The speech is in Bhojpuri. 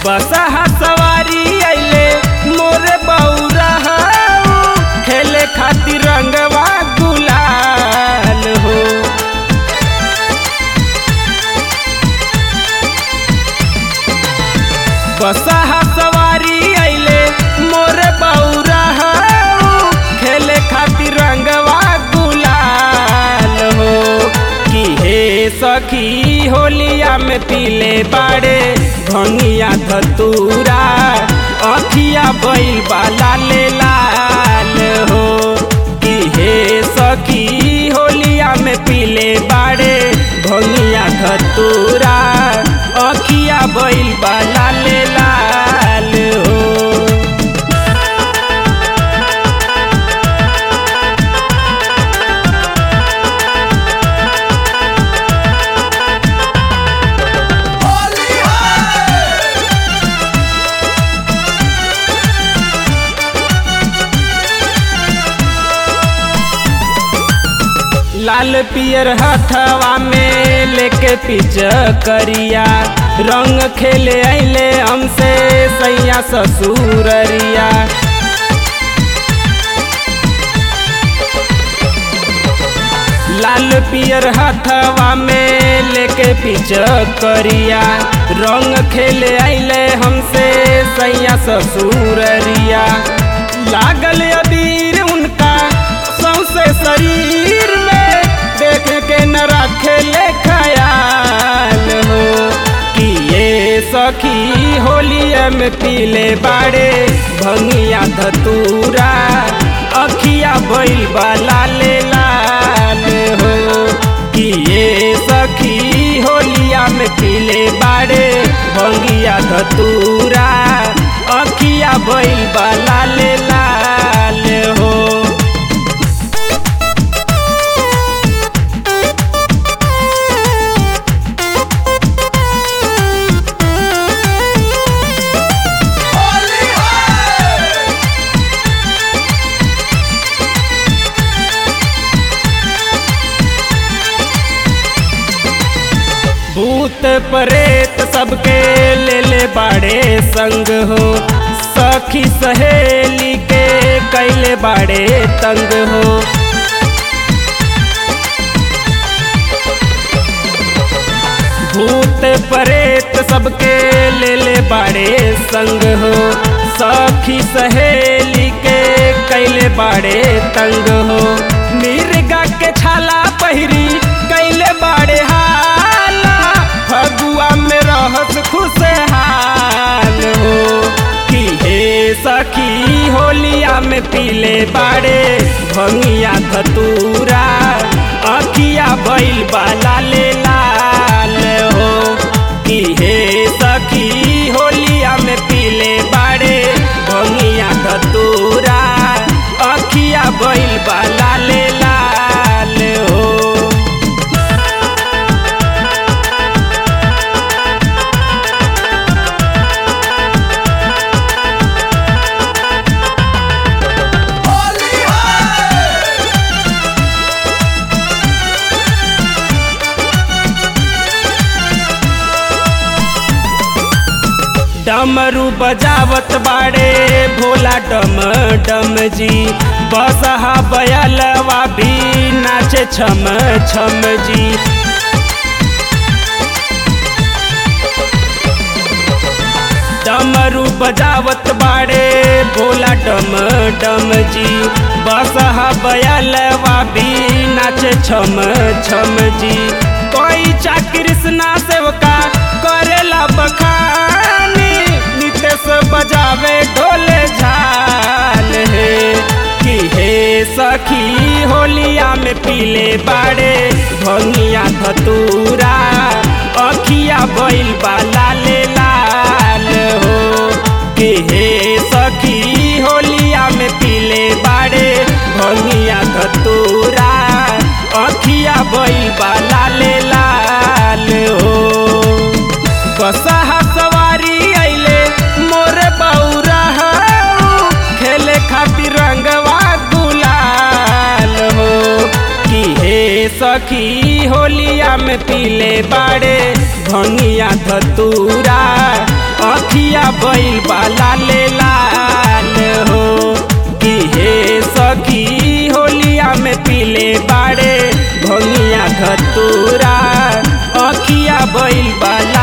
बसहा सवारी अइले मोरे बौरा खेले खातिर रंगवा गुलाल हो बसहा सवारी अइले मोरे बौरा खेले खातिर रंगवा गुलाल हो कि हे सखी होलिया में पीले बाड़े भंगिया धतूरा अखिया बैल बाला ले लाल हो कि हे सखी होलिया में पीले बाड़े भंगिया धतूरा अखिया बैल बाला ले लाल हो लाल पियर हथवा में लेके पिच करिया रंग खेले अइले हमसे सैया ससुररिया लाल पियर हथवा में लेके पिच करिया रंग खेले अइले हमसे सैया ससुररिया लागल अबीर उनका सौसे शरीर में देख के न रखे ले खयाल हो कि ये सखी होलिया में पीले बाड़े भंगिया धतूरा अखिया बैल बाला ले लाल हो कि ये सखी होलिया में पीले बाड़े भंगिया धतूरा अखिया बैल बाला ले लाल हो भूत प्रेत सबके ले ले बाड़े संग हो सखी सहेली के कैले बाड़े तंग हो भूत प्रेत सबके ले ले बाड़े संग हो सखी सहेली के कैले बाड़े तंग हो मिर्गा के छाला पहिरी कैले बाड़े हाला फगुआ में रहत खुशहाल हो कि हे सखी होलिया में पीले बाड़े भंगिया धतूरा अखिया बैल बाला ले लाल हो कि हे सखी होलिया में पीले बाड़े भंगिया धतूरा अखिया बैल बाला ले लाल हो डमरू बजावत बाड़े भोला डम डम जी बसहा बयलवा भी नाचे छम छम जी डमरू बजावत बाड़े भोला डम डम जी बसहा बयलवा भी नाचे छम छम जी कोई चा कृष्णा सेवका करेला बखानी नितेश बजावे ढोले झाल हे कि हे सखी होलिया में पीले बाड़े भंगिया धतूरा अखिया बैल बाला ले लाल हो कि हे सखी होलिया में पीले बाड़े भंगिया धतूरा अखिया बैल बाला ले लाल हो बसहा सवारी अइले मोरे बौरा खेले खातिर रंगवा गुलाल हो कि हे सखी होलिया में पीले बाड़े भंगिया धतूरा अखिया बैल बाला ले लाल हो कि हे सखी होलिया में पीले बाड़े भंगिया धतूरा अखिया बैल बाला